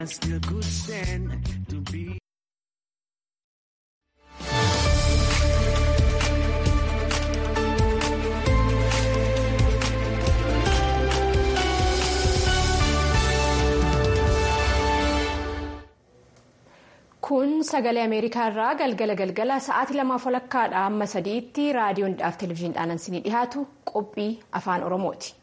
kun sagalee ameerikaa irraa galgala galgala sa'aatii lamaaf walakkaadha amma sadiitti raadiyoonidhaaf televezyiiniidhaan isinii dhiyaatu qophii afaan oromooti.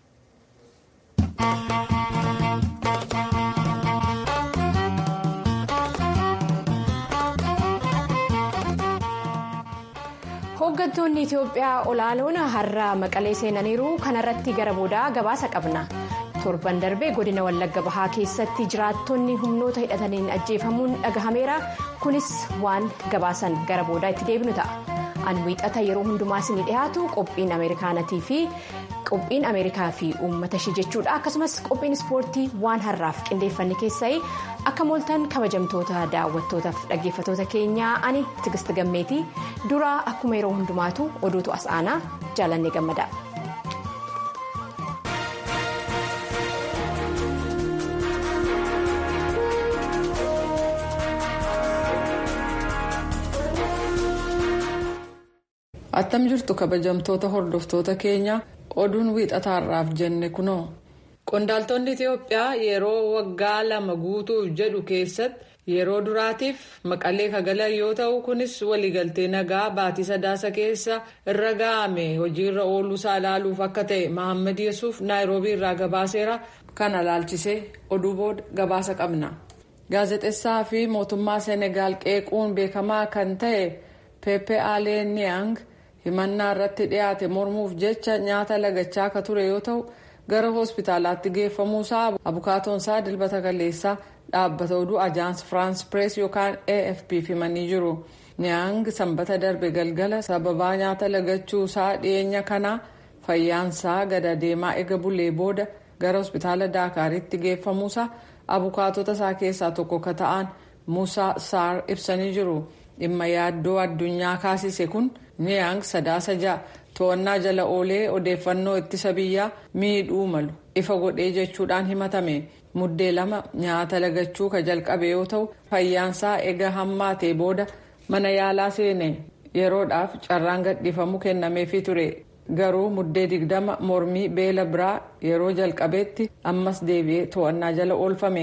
hooggantoonni itiyoophiyaa olaanoon har'a maqalee seenaniiru kanarratti gara boodaa gabaasa qabna. torban darbee godina wallagga bahaa keessatti jiraattonni humnoota hidhataniin ajjeefamuun dhagahameera kunis waan gabaasan gara boodaa itti deebinu ta'a an wiixata yeroo hundumaa isinii dhiyaatu qophiin ameerikaanatii fi qophiin ameerikaa fi uummata ishee jechuudha akkasumas qophiin ispoortii waan har'aaf qindeeffanne keessaa akka mooltan kabajamtoota daawwattootaaf dhaggeeffatoota keenyaa ani tigist gammeetii dura akkuma yeroo hundumaatu oduutu as aanaa jaalannee gammada. attam jirtu kabajamtoota hordoftoota keenya oduun wiixataarraaf jenne kunoo qondaaltonni itiyoophiyaa yeroo waggaa lama guutuuf jedhu keessatti yeroo duraatiif maqalee kagalan yoo ta'u kunis waliigaltee nagaa baatii sadaasa keessa irra ga'ame hojiirra ooluusaa ilaaluuf akka ta'e mahammad yesuuf naayiroobii irraa gabaaseera kana ilaalchisee oduu booda gabaasa qabna gaazexessaa fi mootummaa senegaal qeequun beekamaa kan ta'e pepe aleeniyaang himannaa irratti dhiyaate mormuuf jecha nyaata lagachaa akka ture yoo ta'u gara hospitaalaatti geeffamuusaa abukaatoonsaa dilbata kaleessaa dhaabbata oduu ajaans firaans pirees yookaan afp himanii jiru niyaang sanbata darbe galgala sababaa nyaata lagachuusaa dhiyeenya kanaa fayyaansaa gada deemaa ega bulee booda gara hospitaala daakaaritti geeffamuusaa abukaatota isaa keessaa tokko ka ta'an muusaa saar ibsanii jiru dhimma yaaddoo addunyaa kaasise kun niyaang sadaasa ja'a to'annaa jala oolee odeeffannoo ittisa biyyaa miidhuu malu ifa godhee jechuudhaan himatame muddee lama nyaata lagachuu ka jalqabe yoo ta'u fayyaansaa ega hammaatee booda mana yaalaa seene yeroodhaaf carraan gadhiifamuu kennameefii ture garuu muddee digdama mormii beela biraa yeroo jalqabeetti ammas deebi'ee to'annaa jala oolfame.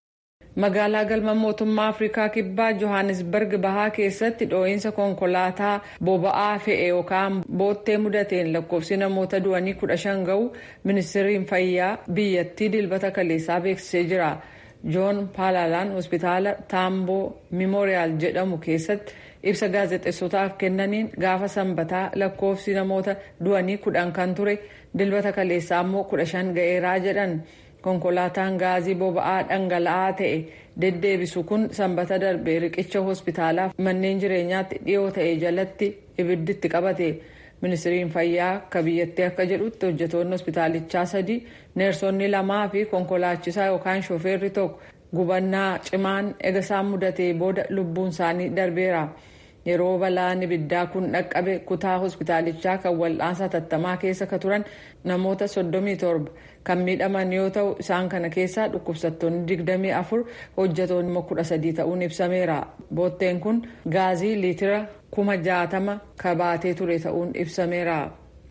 magaalaa galma mootummaa afrikaa kibbaa johannesburg bahaa keessatti dhoo'insa konkolaataa boba'aa fe'e yookaan boottee mudateen lakkoofsi namoota du'anii kudha shan ga'u ministeeriin fayyaa biyyattii dilbata kaleessaa beeksisee jira joon paalalaan hospitaala taamboo miimooriyaal jedhamu keessatti ibsa gaazexeessotaaf kennaniin gaafa sanbataa lakkoofsi namoota du'anii kudhan kan ture dilbata kaleessaa immoo kudha shan ga'eeraa jedhan. konkolaataan gaazii boba'aa dhangala'aa ta'e deddeebisu kun sanbata darbe riqicha hospitaalaaf manneen jireenyaatti dhiyoo ta'e jalatti ibidditti qabate ministiriin fayyaa akka biyyattii akka jedhutti hojjetoonni hospitaalichaa sadii neersonni lamaa fi konkolaachisaa yookaan shofeerri tokko gubannaa cimaan egasaan mudatee booda lubbuun isaanii darbeera. yeroo balaan ibiddaa kun dhaqqabe kutaa hospitaalichaa kan wal'aansa hatattamaa keessa ka turan namoota 37 kan miidhaman yoo ta'u isaan kana keessaa dhukkubsattoonni 24 hojjetoonni 13 ta'uun ibsameera bootteen kun gaazii liitira 60,000 kabaatee ture ta'uun ibsameera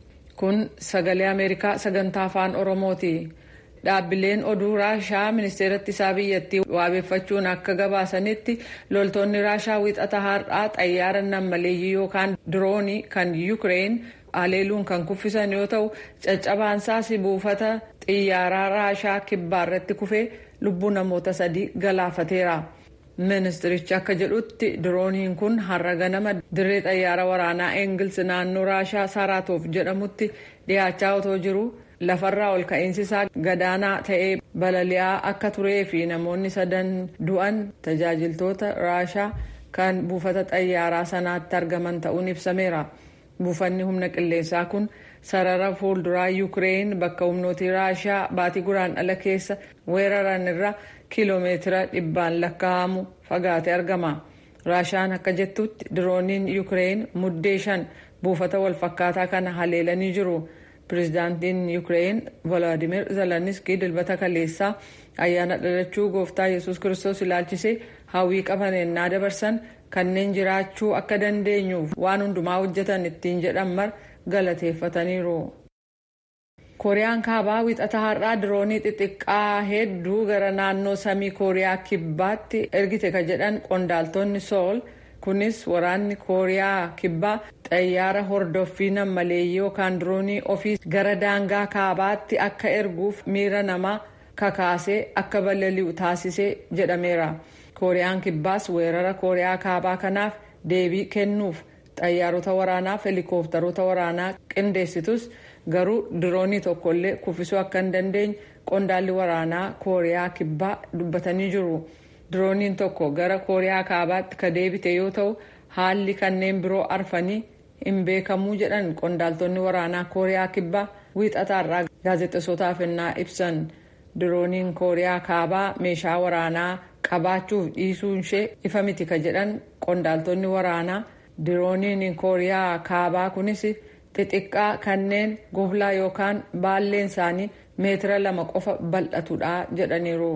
kun sagalee ameerikaa sagantaa afaan oromooti. dhaabbileen oduu raashaa ministeera ittisaa biyyattii waabeeffachuun akka gabaasanitti loltoonni raashaa wixata har'aa xayyaara nammaleeyyii yookaan diroonii kan yuukireen haleeluun kan kuffisan yoo ta'u caccabaansaas buufata xiyyaaraa raashaa kibbaarratti kufee lubbuu namoota sadii galaafateera. ministirichi akka jedhutti dirooniin kun har'a ganama dirree xayyaara waraanaa eengils naannoo raashaa saaraatoof jedhamutti dhiyaachaa otoo jiru. lafarraa ol ka'iinsi isaa gadaanaa ta'ee balali'aa akka turee fi namoonni sadan du'an tajaajiltoota raashaa kan buufata xayyaaraa sanaatti argaman ta'uun ibsameera buufanni humna qilleensaa kun sarara fuulduraa yuukireen bakka humnooti raashaa baatii guraandhala keessa weeraran irra kiiloomeetira dhibbaan lakkaa'amu fagaatee argama raashaan akka jettutti dirooniin yuukireen muddee shan buufata walfakkaataa kana haleelanii jiru. pireezidaantiin yuukireen volodimir zeleniskii dilbata kaleessaa ayyaana dhalachuu gooftaa yesus kiristoos ilaalchisee hawwii qaban ennaa dabarsan kanneen jiraachuu akka dandeenyuuf waan hundumaa hojjetan ittiin jedhan mar galateeffataniiru. kooriyaan kaabaa wixata har'aa diroonii xixiqqaa hedduu gara naannoo samii kooriyaa kibbaatti ergite ka jedhan qondaaltonni sool kunis waraanni kooriyaa kibbaa xayyaara hordoffii nammaleeyyii yookaan diroonii ofii gara daangaa kaabaatti akka erguuf miira namaa kakaasee akka balali'u taasisee jedhameera kooriyaan kibbaas weerara kooriyaa kaabaa kanaaf deebii kennuuf xayyaarota waraanaaf helikoophtaroota waraanaa qindeessitus. garuu diroonii tokkollee kuffisuu akka hin dandeenye qondaalli waraanaa kooriyaa kibbaa dubbatanii jiru dirooniin tokko gara kooriyaa kaabaatti ka deebite yoo ta'u haalli kanneen biroo arfanii hin beekamuu jedhan qondaaltonni waraanaa kooriyaa kibbaa wiixataarraa gaazexessootaaf ennaa ibsan dirooniin kooriyaa kaabaa meeshaa waraanaa qabaachuuf dhiisuun ishee ifa miti ka jedhan qondaaltonni waraanaa dirooniin kooriyaa kaabaa kunis. xixiqqaa kanneen goblaa yookaan baalleen isaanii meetira lama qofa bal'atudha jedhaniiru.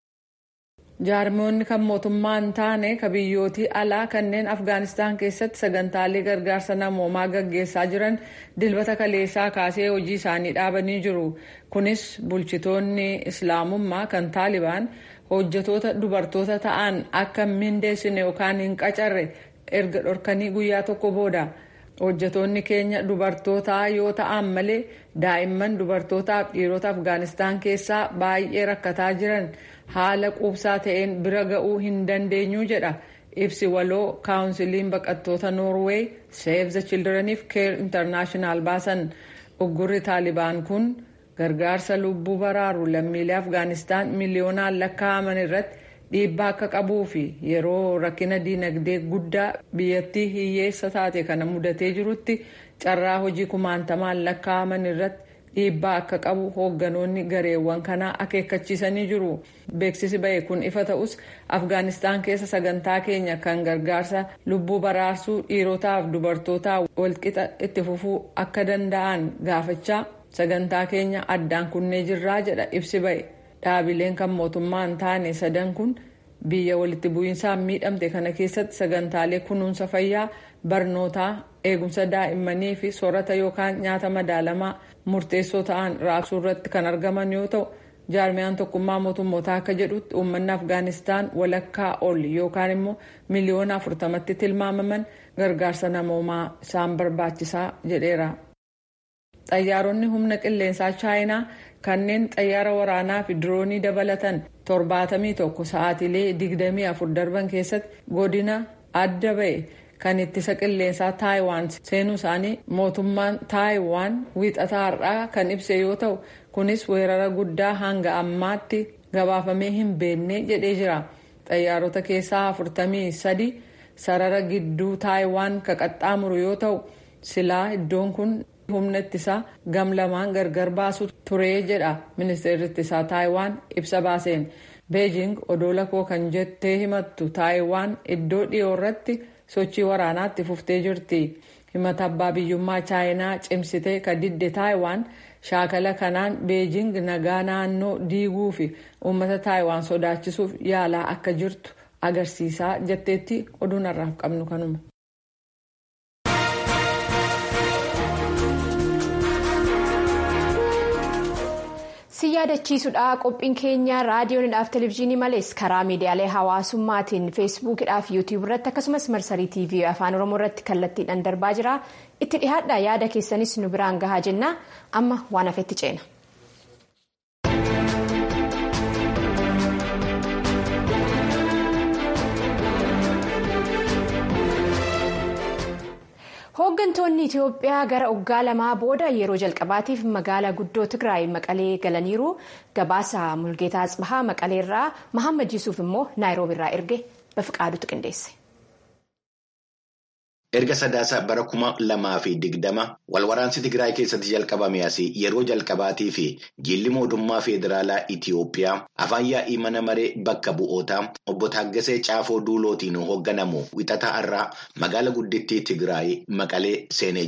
jaarmoonni kan mootummaa hin taane ka biyyootii alaa kanneen afgaanistaan keessatti sagantaalee gargaarsa namoomaa gaggeessaa jiran dilbata kaleessaa kaasee hojii isaanii dhaabanii jiru kunis bulchitoonni islaamummaa kan taalibaan hojjetoota dubartoota ta'an akka mindeessine yookaan hin qacarre erga dhorkanii guyyaa tokko booda. hojjetoonni keenya dubartootaa yoo ta'an malee daa'imman dubartootaaf dhiirota afgaanistaan keessaa baay'ee rakkataa jiran haala quubsaa ta'een bira ga'uu hin dandeenyu jedha ibsi waloo kaawunsiliin baqattoota noorweey save the childreniif keer intarnaashinaal baasan uggurri taalibaan kun gargaarsa lubbuu baraaru lammiilee afgaanistaan miliyoonaan lakkaa'aman irratti dhiibbaa akka qabuu fi yeroo rakkina diinagdee guddaa biyyattii hiyyeessa taate kana mudatee jirutti carraa hojii kumaantamaan lakkaa'aman irratti dhiibbaa akka qabu hoogganoonni gareewwan kanaa akeekkachiisanii jiru beeksisi ba'e kun ifa ta'us afgaanistaan keessa sagantaa keenya kan gargaarsa lubbuu baraarsuu dhiirotaaf dubartootaa walqixa itti fufuu akka danda'an gaafachaa sagantaa keenya addaan kunnee jirraa jedha ibsi ba'e. dhaabileen kan mootummaa hin taane sadan kun biyya walitti bu'iinsaan miidhamte kana keessatti sagantaalee kunuunsa fayyaa barnootaa eegumsa daa'immanii fi soorata yookaan nyaata madaalamaa murteessoo ta'an raabsuu irratti kan argaman yoo ta'u jaarmiyaan tokkummaa mootummootaa akka jedhutti uummanni afgaanistaan walakkaa ol yookaan immoo miliyoona afurtamatti tilmaamaman gargaarsa namoomaa isaan barbaachisaa jedheera. xayyaaronni humna qilleensaa chaayinaa kanneen xayyaara waraanaa fi diroonii dabalatan torbaatamii tokko sa'aatiilee digdamii afur darban keessatti godina adda ba'e kan ittisa qilleensaa taayiwaan seenuu isaanii mootummaan taayiwaan wiixataa har'aa kan ibse yoo ta'u kunis weerara guddaa hanga ammaatti gabaafamee hin beekne jedhee jira xayyaarota keessaa afurtamii sadi sarara gidduu taayiwaan ka qaxxaamuru yoo ta'u silaa iddoon kun. humna ittisaa gam lamaan gargar baasu turee jedha ministeerri ittisaa taayiwaan ibsa baaseen beejing odola koo kan jettee himattu taayiwaan iddoo dhiyoo irratti sochii waraanaatti fuftee jirti himata abbaa biyyummaa chaayinaa cimsitee ka didde taayiwaan shaakala kanaan beejing nagaa naannoo diiguu fi uummata taayiwaan sodaachisuuf yaalaa akka jirtu agarsiisaa jetteetti oduun har'aaf qabnu kanuma. si yaadachiisudha qophiin keenya raadiyoonidhaaf televezyiinii malees karaa miidiyaalee hawaasummaatiin feesbuukidhaaf yuutiyuub irratti akkasumas marsarii tiivii afaan oromoo irratti kallattiidhaan darbaa jira itti dhihaadha yaada keessanis nu biraan gahaa jenna amma waan hafetti ceena. hooggantoonni itiyoophiyaa gara waggaa lamaa booda yeroo jalqabaatiif magaalaa guddoo tigraay maqalee galaniiru gabaasa mulgeetaa asbahaa maqaleerraa mahammad yusuuf immoo naayiroobiirraa erge bafiqaadutu qindeesse. erga sadaasa bara kuma lamaa fi digdama walwaraansi tigraay keessatti jalqabame asii yeroo jalqabaatii fi jilli mootummaa federaalaa itiyoophiyaa afaan yaa'ii mana maree bakka bu'ootaa obbo Taaggasee Caafoo Duulootiin hoogganamu wixata irraa magaala guddittii tigraay maqalee seenee jira.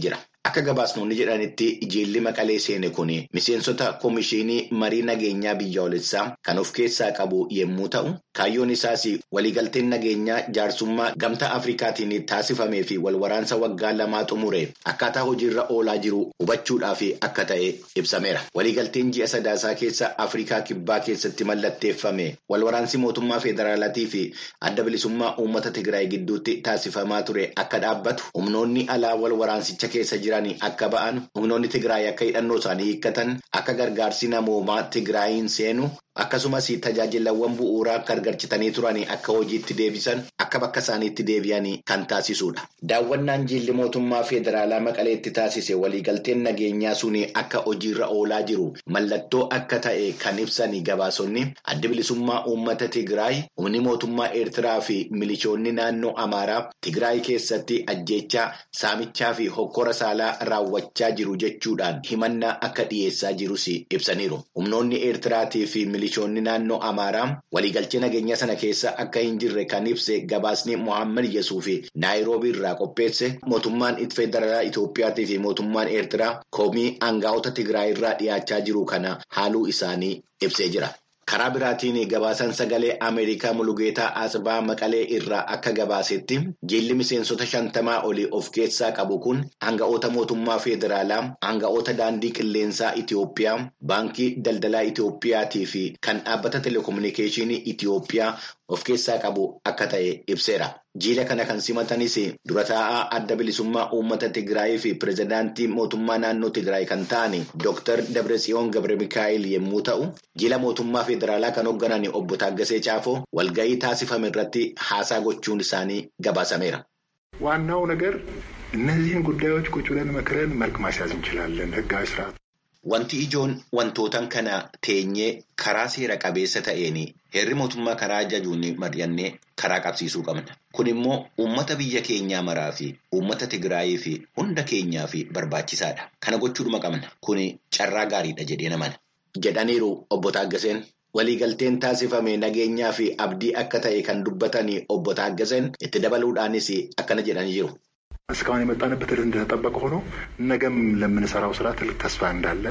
Akka gabaasnoonni jedhanitti jiilli maqalee seene kun miseensota koomishinii marii nageenyaa biyyoolessaa kan of keessaa qabu yommuu ta'u, kaayyoon isaas waliigalteen nageenyaa jaarsummaa gamtaa Afrikaatiin taasifamee fi walwaraansa waggaa lamaa xumure akkaataa hojiirra oolaa jiru hubachuudhaaf akka ta'e ibsameera. Waliigalteen ji'a sadaasaa keessa Afrikaa kibbaa keessatti mallatteeffame walwaraansi mootummaa federaalaatii fi adda bilisummaa uummata Tigraay gidduutti taasifamaa ture akka dhaabbatu humnoonni alaa walwaraansicha keessa jiran. akka ba'an humnoonni Tigraay akka hidhannoo isaanii hiikkatan akka gargaarsi namoomaa Tigraayiin seenu akkasumas tajaajilawwan bu'uuraa gargarchitanii turan akka hojiitti deebisan akka bakka isaaniitti deebi'an kan taasisudha. Daawwannaan jiilli mootummaa federaalaa maqaleetti taasise waliigalteen nageenyaa sun akka hojiirra oolaa jiru mallattoo akka ta'e kan ibsan gabaasonni adda bilisummaa uummata Tigraay humni mootummaa Eertiraa fi milishoonni naannoo Amaaraa Tigraay keessatti ajjeechaa saamichaa fi hokkora saalaa raawwachaa jiru jechuudhaan himannaa akka dhiyeessaa jirus ibsaniiru. Humnoonni Eertiraatii fi milishoonni naannoo Amaaraa waliigalchee nageenya sana keessa akka hin jirre kan ibse gabaasni Mohaammed Yesuuf Naayiroobii irraa qopheesse mootummaan federaalaa Itoophiyaatii fi mootummaan Eertiraa komii aangaa'ota Tigraay irraa dhiyaachaa jiru kana haaluu isaanii ibsee jira. Karaa biraatiin gabaasan sagalee Ameerikaa Mulugeetaa Asbaa Maqalee irraa akka gabaasetti jiilli miseensota shantamaa olii of keessaa qabu kun aanga'oota mootummaa federaalaa, aanga'oota daandii qilleensaa Itoophiyaa, baankii daldalaa Itoophiyaatii fi kan dhaabbata telekominikeeshinii Itoophiyaa of keessaa qabu akka ta'e ibseera. Jiila kana kan simatanis dura taa'aa adda bilisummaa uummata Tigraay fi pirezidaantii mootummaa naannoo Tigraay kan ta'an Dr. Dabratsiyoon Gabre Mikaa'el yommuu ta'u, jiila mootummaa federaalaa kan hoogganan obbo Taaggasee Caafoo walgahii taasifame irratti haasaa gochuun isaanii gabaasameera. ዋናው ነገር እነዚህን ጉዳዮች ቁጭ ብለን መክረን መልክ ማስያዝ እንችላለን። ህጋዊ ስርዓት Wanti ijoon wantootan kana teenyee karaa seera qabeessa ta'een heerri mootummaa karaa ajajuun mari'annee karaa qabsiisuu qabna. Kun immoo uummata biyya keenyaa maraa fi uummata Tigraayii fi hunda keenyaa fi barbaachisaadha. Kana gochuudhuma qabna. Kun carraa gaariidha jedhee namana. Jedhaniiru obbo Taaggaseen. Waliigalteen taasifame nageenyaa fi abdii akka ta'e kan dubbatan obbo Taaggaseen itti dabaluudhaanis akkana jedhanii jiru. እስካሁን የመጣንበት እንደተጠበቀ ሆኖ ነገም ለምንሰራው ስራ ትልቅ ተስፋ እንዳለ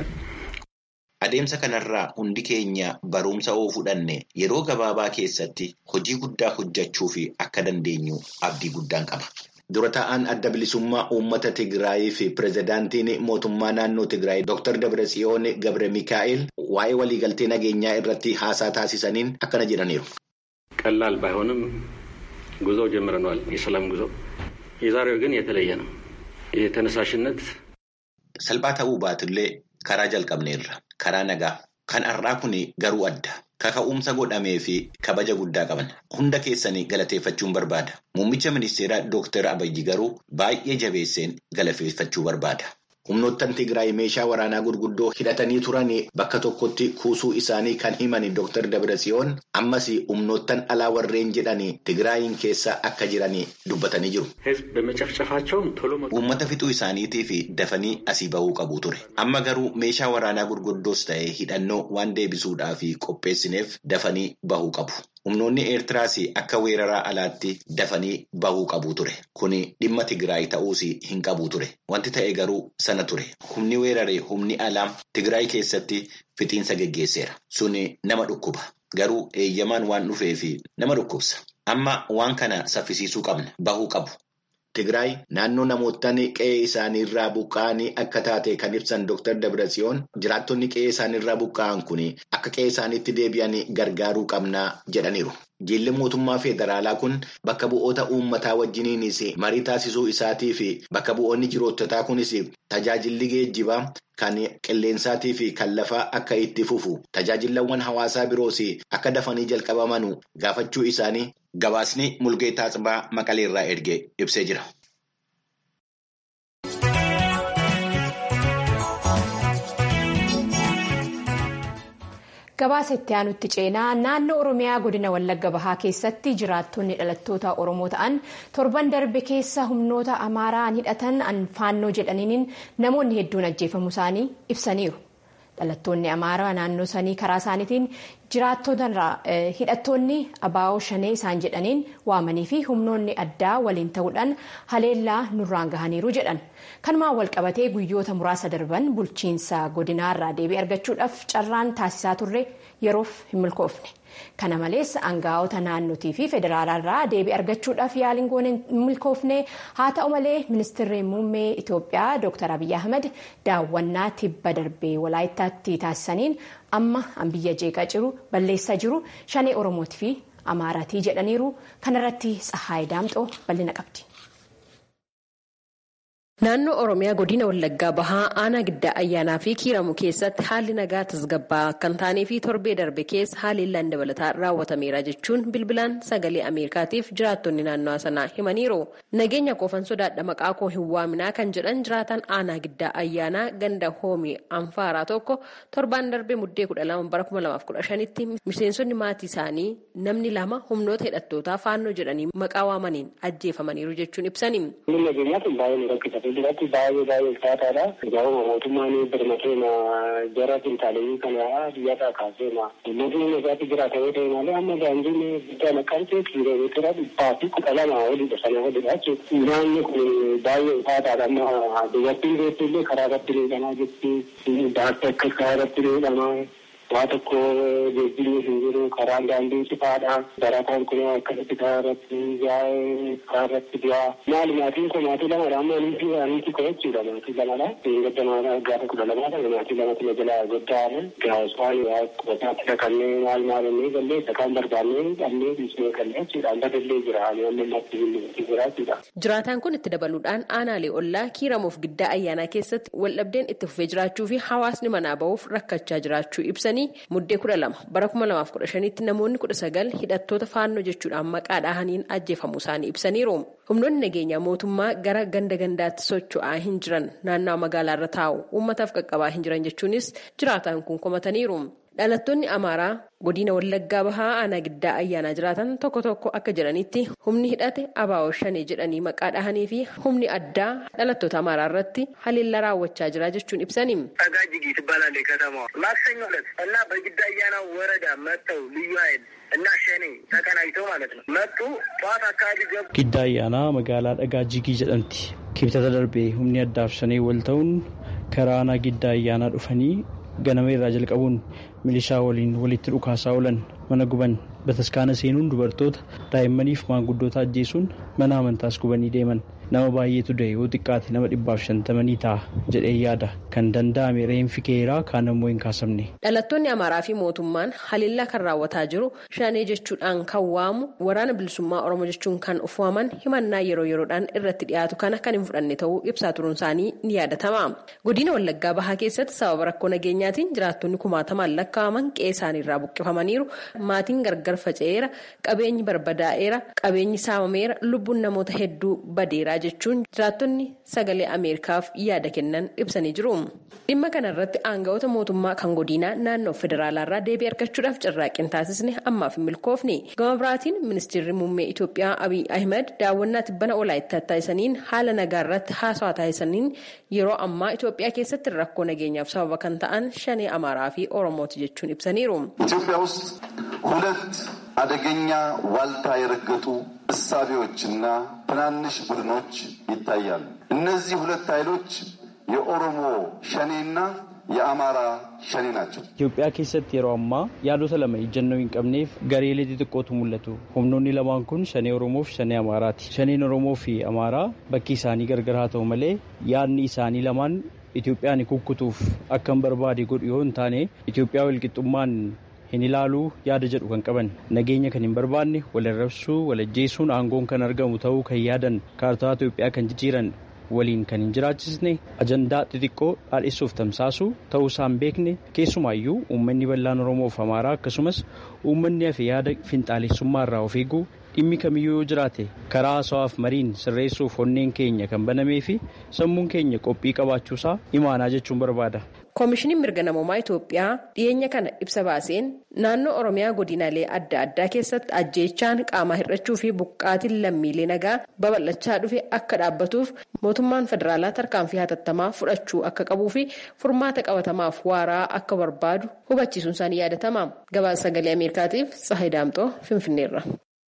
Adeemsa kanarraa hundi keenya barumsa oo fudhanne yeroo gabaabaa keessatti hojii guddaa hojjechuu fi akka dandeenyu abdii guddaan qaba. Dura taa'aan adda bilisummaa uummata Tigraayii fi pirezidaantiin mootummaa naannoo Tigraay Dr. Dabratsiyoon Gabre Mikaa'el waa'ee waliigaltee nageenyaa irratti haasaa taasisaniin akkana jedhaniiru. ቀላል ባይሆንም ጉዞ ጀምረነዋል። የሰላም ጉዞ የዛሬው ግን የተለየ ነው። የተነሳሽነት Salphaa ta'uu baatullee karaa jalqabneerra. Karaa nagaa. Kan har'aa kun garuu adda. Kaka'umsa godhamee fi kabaja guddaa qaban. Hunda keessanii galateeffachuun barbaada. Muummicha ministeeraa Dooktar Abayyi garuu baay'ee jabeesseen galateeffachuu barbaada. Humnoottan Tigraay meeshaa waraanaa gurguddoo hidhatanii turan bakka tokkotti kuusuu isaanii kan himan Dr. Dabratsiyoon ammas humnoottan alaa warreen jedhan Tigraayin keessa akka jiran dubbatanii jiru. ህዝብ በመጨፍጨፋቸውም ቶሎ Uummata fixuu isaaniitii fi dafanii asii bahuu qabu ture. Amma garuu meeshaa waraanaa gurguddoos ta'e hidhannoo waan deebisuudhaaf qopheessineef dafanii bahuu qabu. Humnoonni Eertiraas akka weeraraa alaatti dafanii bahuu qabu ture. Kuni dhimma Tigraay ta'uus hin qabu ture. Wanti ta'e garuu sana ture. Humni weeraree humni alaa Tigraay keessatti fixiinsa geggeesseera. Suni nama dhukkuba. Garuu eeyyamaan waan dhufeef nama dhukkubsa. Amma waan kana saffisiisuu qabna. Bahuu qabu. Tigraay naannoo namoottan qe'ee isaaniirraa buqqa'anii akka taate kan ibsan Dr. Dabratsiyoon jiraattonni qe'ee isaaniirraa buqqa'an kun akka qe'ee isaaniitti deebi'an gargaaruu qabnaa jedhaniiru. Jiilli mootummaa federaalaa kun bakka bu'oota uummataa wajjiniinis marii taasisuu isaatii fi bakka bu'oonni jiroottotaa kunis tajaajilli geejjibaa kan qilleensaatii fi kan lafaa akka itti fufu tajaajilawwan hawaasaa biroos akka dafanii jalqabaman gaafachuu isaanii gabaasni mulgeetaa Tsibaa Maqaleerraa erge ibsee jira. Gabaasa itti aanutti ceenaa naannoo Oromiyaa godina Wallagga Bahaa keessatti jiraattonni dhalattoota Oromoo ta'an torban darbe keessa humnoota Amaaraan hidhatan faannoo jedhaniin namoonni hedduun ajjeefamuu isaanii ibsaniiru. dhalattoonni amaaraa naannoo sanii karaa isaaniitiin jiraattotarraa hidhattoonni abaa'oo shanee isaan jedhaniin waamanii fi humnoonni addaa waliin ta'uudhaan haleellaa nurraan gahaniiru jedhan kanumaan walqabatee guyyoota muraasa darban bulchiinsa godinaarraa deebii argachuudhaaf carraan taasisaa turre yeroof hin milkoofne kana malees aangaa'ota naannootii fi federaalaarraa deebii argachuudhaaf yaaliin goone hin milkoofne haa ta'u malee ministeerri muummee itoophiyaa dr abiyyi ahmed daawwannaa tibba darbee walaayittaatti taasisaniin amma an biyya jeeqaa jiru balleessaa jiru shanee oromootii fi amaaraatii jedhaniiru kanarratti tsahaay daamxoo bal'ina qabdi. Naannoo Oromiyaa godina Wallaggaa Bahaa aanaa giddaa ayyaanaa fi kiiramu keessatti haalli nagaa tasgabbaa'aa akka hin taanee fi torbee darbe keessa haleellaan dabalataa raawwatameera jechuun bilbilaan sagalee Ameerikaatiif jiraattonni naannoo sanaa himaniiru. Nageenya qoofan sodaadha maqaa koo hin waaminaa kan jedhan jiraatan aanaa giddaa ayyaanaa ganda hoomii anfaaraa tokko torbaan darbe muddee kudha lama bara kuma lamaaf kudha shanitti miseensonni maatii isaanii namni lama humnoota hidhattootaa faannoo jedhanii maqaa waamaniin ajjeefamaniiru jechuun ibsani. Duratti baay'ee baay'ee ulfaataadha. Gaa'uma mootummaan birmateema jara fintaaleeyyii kana biyyarraa kaaseema. Mootummaan isaatti jira ta'ee ta'e malee amma daandiin guddaa naqamtee kiiloomeetira dhibbaa fi kudha lama olidha sana olidha jechuudha. Naanni kun baay'ee ulfaataadha amma dubartiin beektu illee karaa irratti miidhamaa jirti. Daatti akkas karaa irratti miidhamaa. waa tokko geejjibni hin jiru karaan daandii cifaadha barataan kun akkasitti karaa irratti yaa'ee karaa irratti du'aa maali maatiin kun maatii lamadha amma aniiti aniiti ko jechuudha maatii lamadha gadda maatii gaafa kudha lamaadha maatii lamatti na jalaa goddaa'ame gaaswaan waa qubataatti dhaqannee maal maal innee gallee sakaan barbaannee dhabnee dhiisnee gallee jechuudha amma dallee jira ani amma matti billee jira jechuudha. Jiraataan kun itti dabaluudhaan aanaalee ollaa kiiramuuf giddaa ayyaanaa keessatti waldhabdeen itti fufee jiraachuu fi hawaasni manaa ba'uuf rakkachaa jiraachuu ibsanii muddee kudha lama bara kuma lamaaf kudha shanitti namoonni kudha sagal hidhattoota faannoo jechuudhaan maqaa dhahaniin ajjeefamuu isaanii ibsaniiru. Humnoonni nageenyaa mootummaa gara ganda gandaatti socho'aa hin jiran naannawaa magaalaarra taa'u uummataaf qaqqabaa hin jiran jechuunis jiraataan kun komataniiru. Dhalattoonni Amaaraa godina Wallaggaa Bahaa aanaa giddaa ayyaanaa jiraatan tokko tokko akka jedhanitti humni hidhate abaa'oo shanee jedhanii maqaa dhahanii fi humni addaa dhalattoota Amaaraa irratti haleellaa raawwachaa jira jechuun ibsani. አጋጅጊ ትባላለች ከተማዋ። ማክሰኞ ዕለት እና በግዳ አያና ወረዳ መጥተው ልዩ ኃይል እና ሸኔ ተቀናጅተው ማለት ነው መጡ። ጠዋት አካባቢ ገቡ። ጊዳ አያና መጋላ dhagaajigii jedhamti kibxata darbee humni addaaf shanee wal ta'uun karaa aanaa giddaa ayyaanaa dhufanii ganama irraa jalqabuun milishaa waliin walitti dhukaasaa oolan mana guban bataskaana seenuun dubartoota daa'immaniif maanguddoota ajjeesuun mana amantaas gubanii deeman nama baay'eetu du'e yoo xiqqaate nama dhibbaaf shantamanii ta'a jedhee yaada kan danda'ame reenfi keeraa kaan ammoo hin kaasamne. Dhalattoonni Amaaraa fi mootummaan haleellaa kan raawwataa jiru shanee jechuudhaan kan waamu waraana bilisummaa Oromoo jechuun kan uffaman himannaa yeroo yeroodhaan irratti dhiyaatu kana kan hin fudhanne ta'uu ibsaa turuun isaanii ni yaadatama. Godina Wallaggaa Bahaa keessatti sababa rakkoo nageenyaatiin jiraattonni kumaatamaan lakkaa'aman qe'ee isaaniirraa buqqifamaniiru. Maatiin gargar faca'eera, qabeenyi barbadaa'eera, qabeenyi saamameera, lubbuun namoota hedduu badeeraa jechuun jiraattonni sagalee Ameerikaaf yaada kennan ibsanii jiru. Dhimma kanarratti aanga'oota mootummaa kan godinaa naannoo federaalaarraa deebii argachuudhaaf carraaqqii taasisne ammaaf hin milkoofne. Gama biraatiin ministeerri muummee Itoophiyaa Abiy Ahmed daawwannaa tibbana olaayittaa taasisaniin haala nagaa irratti haasawaa taasisaniin yeroo ammaa Itoophiyaa keessatti rakkoo nageenyaaf sababa kan ta'an shanee Amaaraa fi Oromooti jechuun ibsaniiru. ኢትዮጵያ ውስጥ ሁለት አደገኛ ዋልታ የረገጡ እሳቤዎችና ትናንሽ ቡድኖች ይታያሉ። እነዚህ ሁለት ኃይሎች የኦሮሞ ሸኔና የአማራ ሸኔ ናቸው። Itoophiyaa keessatti yeroo ammaa yaadota lama ejjennoo hin qabneef gareelee xixiqqootu mul'atu. Humnoonni lamaan kun shanee Oromoo fi shanee Amaaraati. Shaneen Oromoo fi Amaaraa bakki isaanii gargar haa ta'u malee yaadni isaanii lamaan Itoophiyaan kukkutuuf akka hin barbaade godhu yoo hin taane Itoophiyaa walqixxummaan hin ilaaluu yaada jedhu kan qaban nageenya kan hin barbaanne walirrabsuu walajjeesuun aangoon kan argamu ta'uu kan yaadan kaartaa Itoophiyaa kan jijjiiran waliin kan hin jiraachisne ajandaa xixiqqoo dhaadhessuuf tamsaasuu ta'uu isaan beekne keessumaayyuu uummanni bal'aan Oromoo fi Amaaraa akkasumas uummanni hafe yaada finxaalessummaa irraa of eeguu dhimmi kamiyyuu yoo jiraate karaa haasawaaf mariin sirreessuuf onneen keenya kan banamee fi sammuun keenya qophii qabaachuusaa imaanaa jechuun barbaada. koomishiniin mirga namoomaa itoophiyaa dhiyeenya kana ibsa baaseen naannoo oromiyaa godinaalee adda addaa keessatti ajjeechaan qaamaa hir'achuu fi buqqaatiin lammiilee nagaa babal'achaa dhufe akka dhaabbatuuf mootummaan federaalaa tarkaanfii hatattamaa fudhachuu akka qabuu fi furmaata qabatamaaf waaraa akka barbaadu hubachiisuun isaanii yaadatama gabaasa sagalee ameerikaatiif tsahay daamxoo finfinneerra.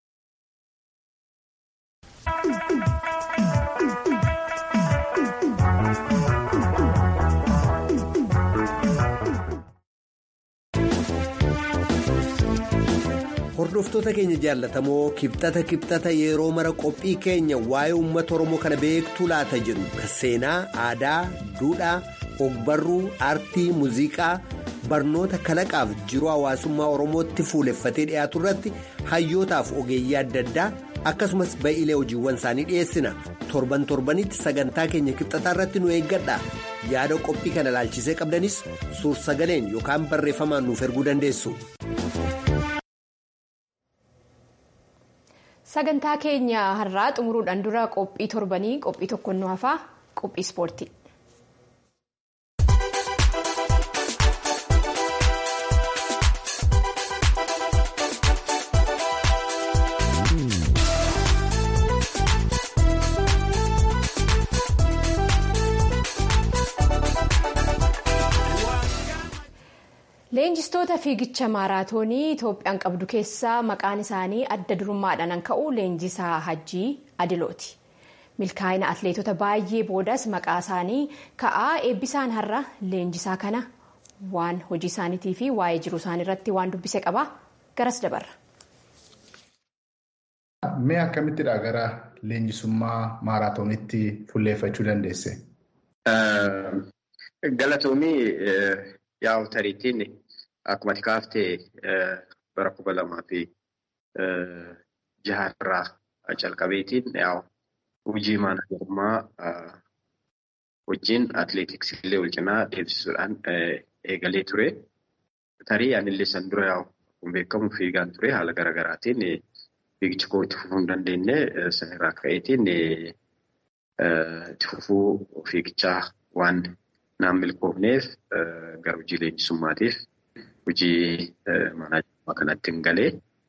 hordoftoota keenya jaallatamoo kibxata kibxata yeroo mara qophii keenya waa'ee uummata oromoo kana beektuu laata jedhu kan seenaa aadaa duudhaa ogbarruu aartii muuziqaa barnoota kalaqaaf jiruu hawaasummaa oromootti fuuleffatee dhiyaatu irratti hayyootaaf ogeeyyii adda addaa akkasumas ba'iilee hojiiwwan isaanii dhiyeessina torban torbanitti sagantaa keenya kibxataa irratti nu eeggadha yaada qophii kana ilaalchisee qabdanis suur sagaleen yookaan barreeffamaan nuuf erguu dandeessu. sagantaa keenya har'aa xumuruudhaan dura qophii torbanii qophii tokko nu hafaa qophii ispoortii. leenjistoota fiigicha maaraatoonii itoophiyaan qabdu keessaa maqaan isaanii adda durummaadhaan ka'u leenjisaa hajjii adilooti milkaa'ina atleetota baay'ee boodas maqaa isaanii ka'aa eebbisaan har'a leenjisaa kana waan hojii isaaniitii fi waa'ee jiruu isaanii irratti waan dubbise qaba garas dabarra. Mee akkamittidha gara leenjisummaa maaraatoonitti fulleeffachuu dandeesse? Galatoomii yaa'u tariitiin akkuma ati kaaftee bara kuma lamaa fi jaharraa calqabeetiin yaa'u hojii maanajarummaa wajjin atileetiksii illee wal cinaa deemsisuudhaan eegalee ture. Tarii anillee san dura yaa'u kun beekamu fiigaan ture haala garaagaraatiin fiigicha koo itti fufuu hin dandeenye sanirraa ka'eetiin itti fufuu fiigichaa waan naan milkoofneef gara hojii leenjisummaatiif hojii maanaajummaa kanatti hin galee.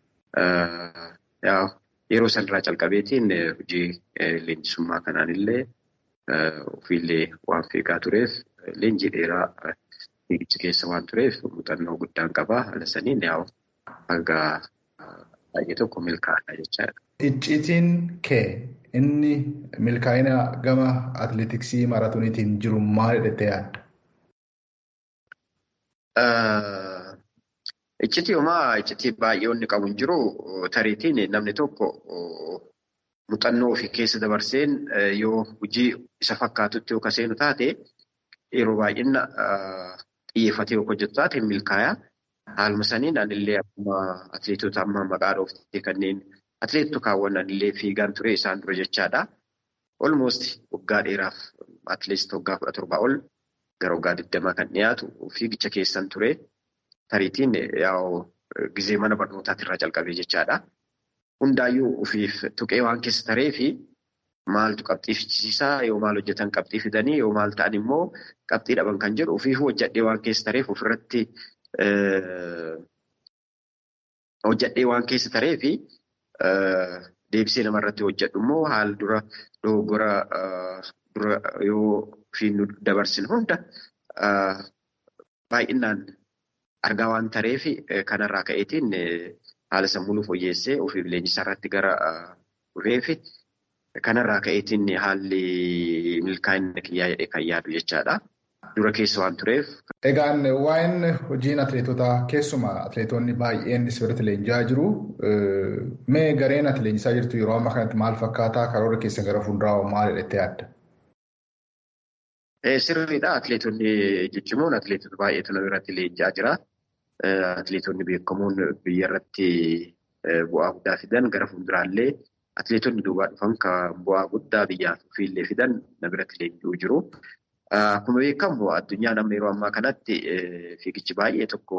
Yeroo sanarraa calqabeetiin hojii leenjisummaa kanaan illee ofiillee waan fiigaa tureef leenjii dheeraa fiigicha keessa waan tureef muuxannoo guddaan qabaa. Haala saniin yaa'u hanga baay'ee tokko milkaa'adha jechaadha. Icciitiin kee inni milkaa'ina gama atileetiksii maaraatooniitiin jiru maal jedhee yaadda? Iccitii homaa iccitii baay'ee inni qabu hin jiru tariitiin namni tokko muuxannoo ofii keessa dabarseen yoo hojii isa fakkaatutti yoo kaseenu taate yeroo baay'ina xiyyeeffatee yoo hojjetu taate milkaa'aa. Haaluma saniin anillee akkuma atileetota amma maqaa dhooftee kanneen atileetota kaawwan anillee fiigaan ture isaan dura jechaadha. Olmoost waggaa dheeraaf atileetota waggaa kudha torbaa ol gara waggaa digdamaa kan dhiyaatu fiigicha keessan ture. Tariitiin yaa'u gizee mana barnootaati irraa calqabee jechaadha. Hundaayyuu ofiif tuqee waan keessa taree fi maaltu qabxii fichisiisaa yoo maal hojjetan qabxii fidanii yoo maal ta'an immoo qabxii dhaban kan jedhu ofiifuu hojjadhee waan keessa tareef ofirratti hojjadhee waan keessa taree fi deebisee namarratti hojjedhu immoo haala dura dogoggora dura yoo ofiin dabarsine hunda baay'inaan argaa waan tareef kanarraa ka'eetiin haala sammuu fooyyessee ofiif leenjisaa irratti gara dhufeefi kanarraa ka'eetiin haalli milkaa'ina kiyyaa jedhee kan yaadu jechaadha. Dura keessa waan tureef. Egaan waa'een hojiin atileetotaa keessumaa atileetonni baay'een sirriitti leenji'aa jiru. Mee gareen ati leenjisaa jirtu yeroo ammaa kanatti maal fakkaataa karoora keessa gara fuulduraa maal jedhee yaadda? Sirriidha. Atileetonni jechuun atileetota baay'eetu nama irratti leenji'aa jira. Atileetonni beekamoon biyya irratti bu'aa guddaa fidan gara fuulduraallee atileetonni duubaa dhufan kan bu'aa guddaa biyyaaf ofiillee fidan nama irratti leenji'uu jiru. Akkuma beekamu addunyaan amma yeroo ammaa kanatti fiigichi baay'ee tokko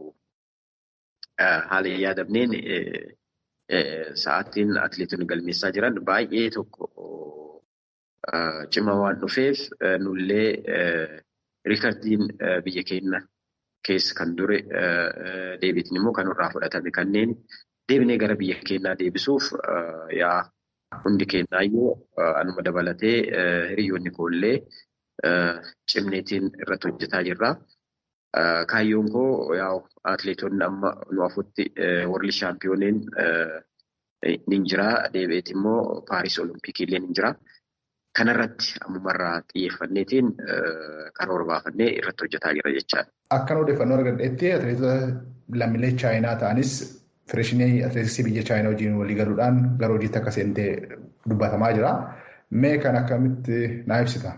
haala hin yaadamneen sa'aatiin atileetonni galmeessaa jiran baay'ee tokko cima waan dhufeef nullee riikardiin biyya keenya keessa kan dure deebiitiin immoo kan irraa fudhatame kanneen deebinee gara biyya keenyaa deebisuuf yaa hundi keenyaayyuu anuma dabalatee hiriyoonni koollee cimneetiin irratti hojjetaa jirra. Kaayyoon koo yaa atileetonni amma nu afutti warri shaampiyooniin ni jira deebi'eet immoo paaris olompikii illee ni jira. Kanarratti ammumarraa xiyyeeffanneetiin karoora baafannee irratti hojjetaa jira jechaadha. Akkan odeeffannoo argadhetti atileetota lammiilee chaayinaa ta'anis Federeeshinii atileetiksii biyya chaayinaa wajjin walii galuudhaan gara hojiitti akka seentee dubbatamaa jira. Mee kan akkamitti naa ibsita?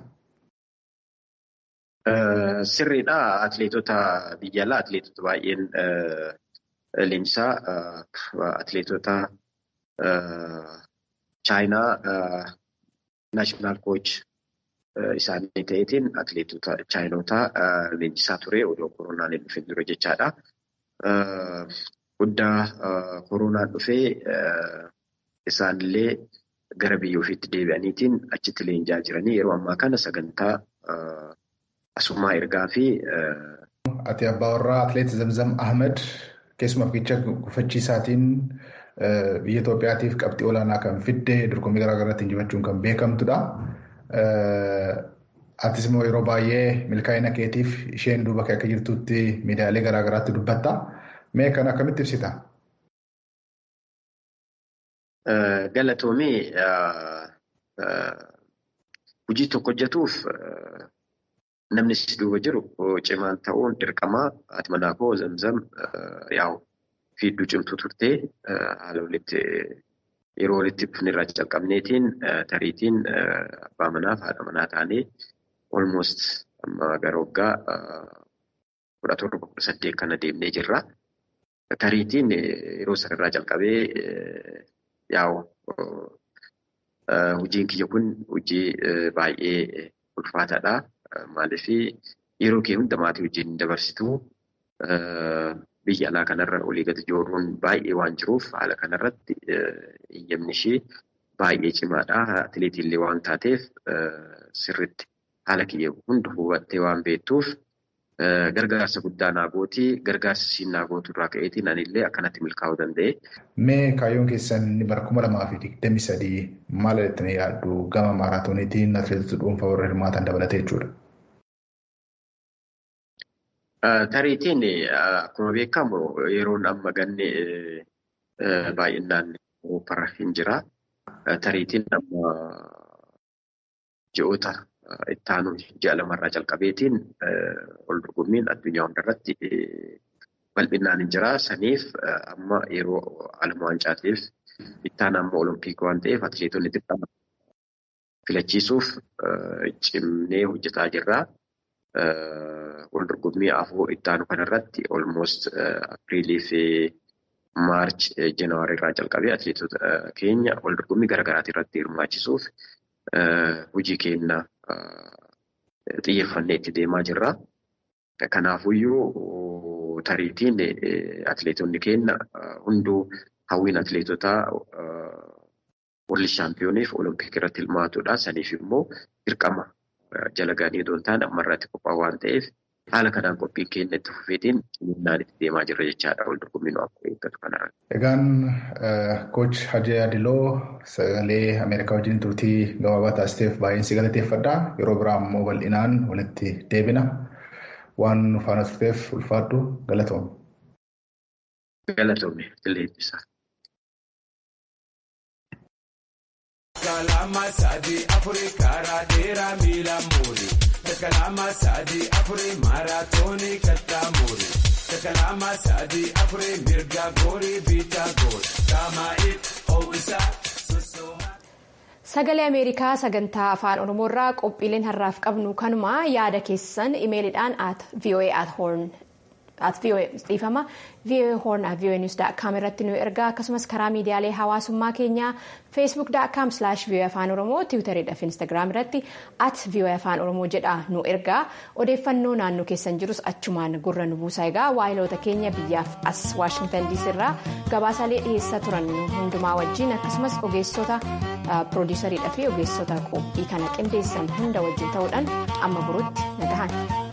Sirriidha. Atileetota biyya alaa atileetota baay'een leenjisaa atileetota chaayinaa naashinaal kooch isaanii ta'eetiin atileetota chaayinotaa leenjisaa ture odoo koronaan hin dhufin dura jechaadha. Guddaa koronaan dhufee isaanillee gara biyya ofiitti deebi'aniitiin achitti leenjaa jiranii yeroo ammaa kana sagantaa asumaa ergaa fi. Ati abbaa warraa atileet Zamzam Ahmed keessumaa fiigicha gufachiisaatiin biyya Itoophiyaatiif qabxii olaanaa kan fidde dorgommii garaagaraatti injifachuun kan beekamtudha. Atis immoo yeroo baay'ee milkaa'ina keetiif isheen duuba kee akka jirtutti miidiyaalee garaagaraatti dubbatta. Mee kan akkamitti ibsita? Galatoomii hojii tokko hojjetuuf namni si duuba jiru cimaan ta'uun dirqamaa haati manaa koo zamzam yaa'u fiidduu cimtuu turtee haala walitti yeroo walitti dhufnirraa calqabneetiin tariitiin abbaa manaaf haadha manaa taanee almost amma gara waggaa kudha torba kudha saddeet kana deemnee jirra. Tariitiin yeroo sanarraa calqabee yaa'u hojiin kiyya kun hojii baay'ee ulfaataadha. Maaliif yeroo kee hunda maatii wajjin dabarsitu biyya alaa kanarra olii gadi jooruun baay'ee waan jiruuf haala kanarratti eeyyamni ishee baay'ee cimaadha. Atileetiillee waan taateef sirriitti haala kiyya hunda hubattee waan beektuuf gargaarsa guddaa naa gootii gargaarsa isiin naa gootu irraa ka'eetiin anillee akkanatti milkaa'uu danda'e. Mee kaayyoon keessan bara kuma lamaa fi digdamii sadii maal jettanii yaaddu gama maaraatooniitiin atileetota dhuunfaa warra hirmaatan dabalatee jechuudha. Tariitiin akkuma beekamu yeroon amma ganne baay'inaan Awurooppaarra hin jira. Tariitiin amma ji'oota itti aanu ji'a lamarraa jalqabeetiin ol dorgommiin addunyaa hundarratti bal'inaan hin jira. Saniif amma yeroo alama wancaatiif itti aanu amma olompikii waan ta'eef atileetonni xiqqaa filachiisuuf cimnee hojjetaa jirra. Wal dorgommii afur itti aanu kanarratti olmost apiriilii fi maarch janaarii irraa jalqabee atileetota keenya wal dorgommii garaagaraati irratti hirmaachisuuf hojii keenya xiyyeeffannee itti deemaa jirra. Kanaafuyyuu tariitiin atileetonni keenya hunduu hawwiin atileetotaa warri shaampiyooniif olompikii irratti hirmaatudha. Saniif immoo dirqama jala gahanii otoo hin taane ammarratti qophaa'u waan ta'eef haala kanaan qophiin keenya itti fufeetiin ciminnaan itti deemaa jirra jechaadha wal dorgommiin akka eeggatu kanarratti. Egaan kooch Hajee Adiloo sagalee Ameerikaa wajjin turtii gabaabaa taasiseef baay'een si galateeffadha. Yeroo biraa immoo bal'inaan walitti deebina. Waan nu faana turteef ulfaadhu galatoome. Galatoome qilleensa. Kalama sadi afuri karaa dheeraa miila muuri. Kalama sadi afuri maaraatoonii kattaa muuri. Kalama sadi afuri mirga goorii biitaa goori. Kaamaa'iif ho'isaa sosooma. Sagalee Ameerikaa sagantaa afaan Oromoorraa qophiileen har'aaf qabnu kanuma yaada keessan imeeliidhaan at voa at horn at voa dhiifama voa horn at voa news com irratti nu ergaa akkasumas karaa miidiyaalee hawaasummaa keenyaa facebook com slash voa afaan oromoo tiwutariidhaaf instagram irratti at voa afaan oromoo jedha nu ergaa odeeffannoo naannoo keessan jirus achumaan gurra nu buusaa egaa waayiloota keenya biyyaaf as waashingtan diisii irraa gabaasaalee dhiyeessaa turan hundumaa wajjin akkasumas ogeessota piroodiisariidhaa fi ogeessota qophii kana qindeessan hunda wajjin ta'uudhaan amma burutti nagahan.